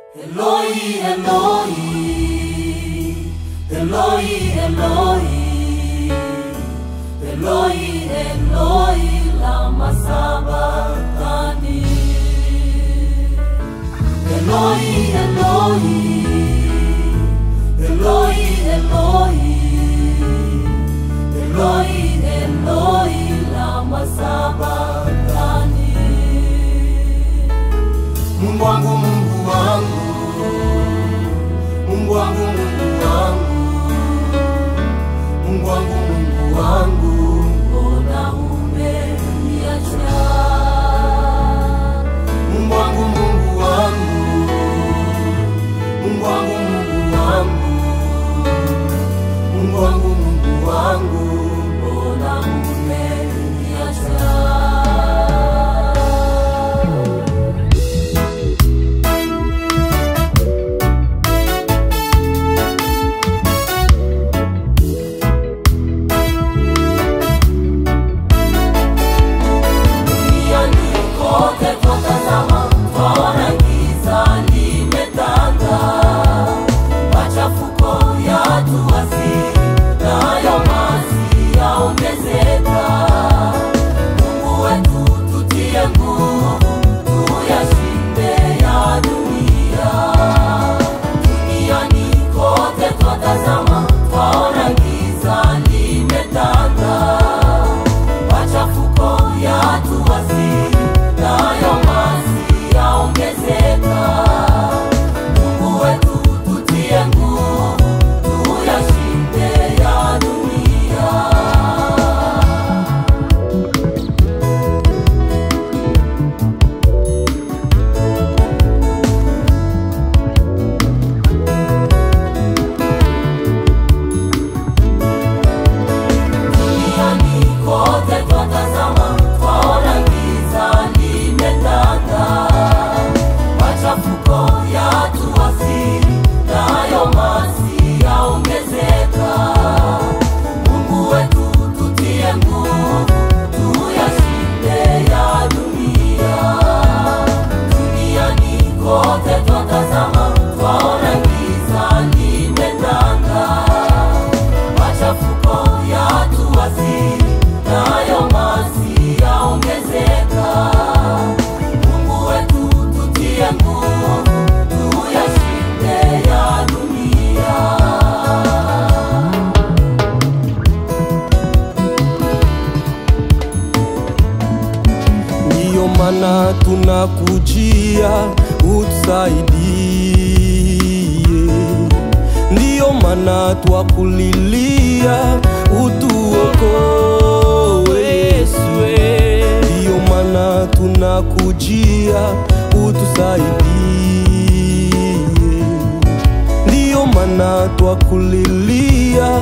Eloi, Eloi, Eloi, Eloi, Eloi, Eloi, lama sabachthani. Eloi, Eloi, Eloi, Eloi, Eloi, Eloi, lama sabachthani. Mungu wangu, Mungu wangu, Mungu wangu, Mungu wangu, Mungu wangu, Mungu wangu, Mbona umeniacha? Mungu wangu, Mungu wangu, Mungu wangu, Mungu wangu, Mungu wangu, Mungu wangu, Mbona umeniacha? Duniani kote twatazama, twaona giza limetanda, machafuko yatuwaziri, nayo maasi yaongezeka. Mungu wetu tutie nguvu, tuyashinde ya dunia. Duniani kote twatazama, twaona giza limetanda machafuko yatuwaziri, nayo maasi yaongezeka. Mungu wetu tutie nguvu, tuyashinde ya dunia. Duniani kote twatazama, twaona giza limetanda, machafuko yatuwaziri, nayo maasi yaongezeka. Mungu wetu tutie nguvu, tuyashinde ya dunia. Duniani kote twatazama, twaona giza limetanda machafuko yatuwaziri, nayo maasi yaongezeka. Mungu wetu tutie nguvu, tuyashinde ya dunia. ndiyo maana tunakujia utusaidie, ndiyo maana twakulilia utuokoe Yesue, ndiyo maana tunakujia utusaidie, ndiyo maana twakulilia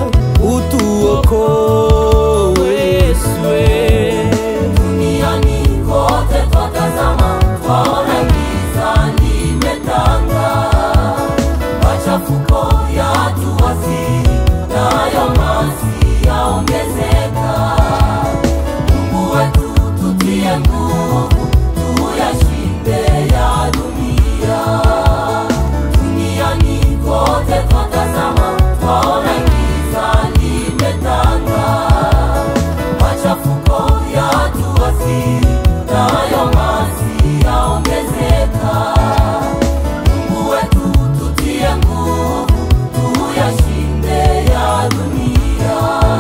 utuokoe Yesue. Duniani kote twatazama, twaona giza limetanda, machafuko yatuwaziri, nayo maasi yaongezeka. Mungu wetu tutie nguvu, tuyashinde ya dunia. Duniani kote twatazama, twaona giza limetanda machafuko yatuwaziri, nayo maasi yaongezeka. Mungu wetu tutie nguvu, tuyashinde ya dunia.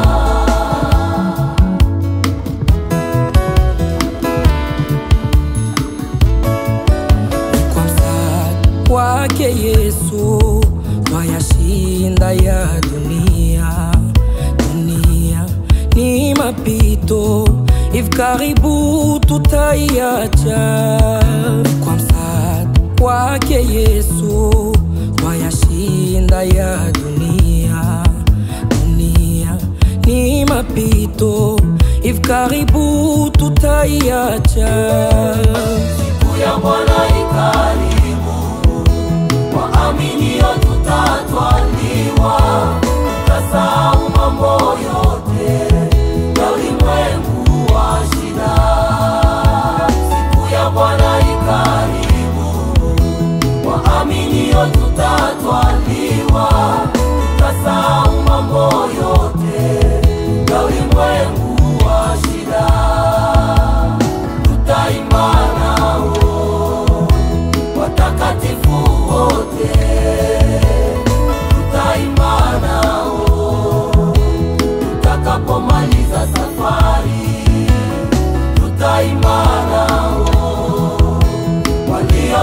kwa msaada wake Yesu twayashinda ya dunia. Dunia ni mapito, hivi karibu tutaiacha. Kwa msaada wake Yesu twayashinda ya dunia. Dunia ni mapito, hivi karibu tutaiacha. Siku ya Bwana ikaribu, waaminio tutatwaliwa, tutasahau mambo yote ya ulimwengu wa shida. Siku ya Bwana ikaribu, waamini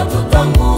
watutangulia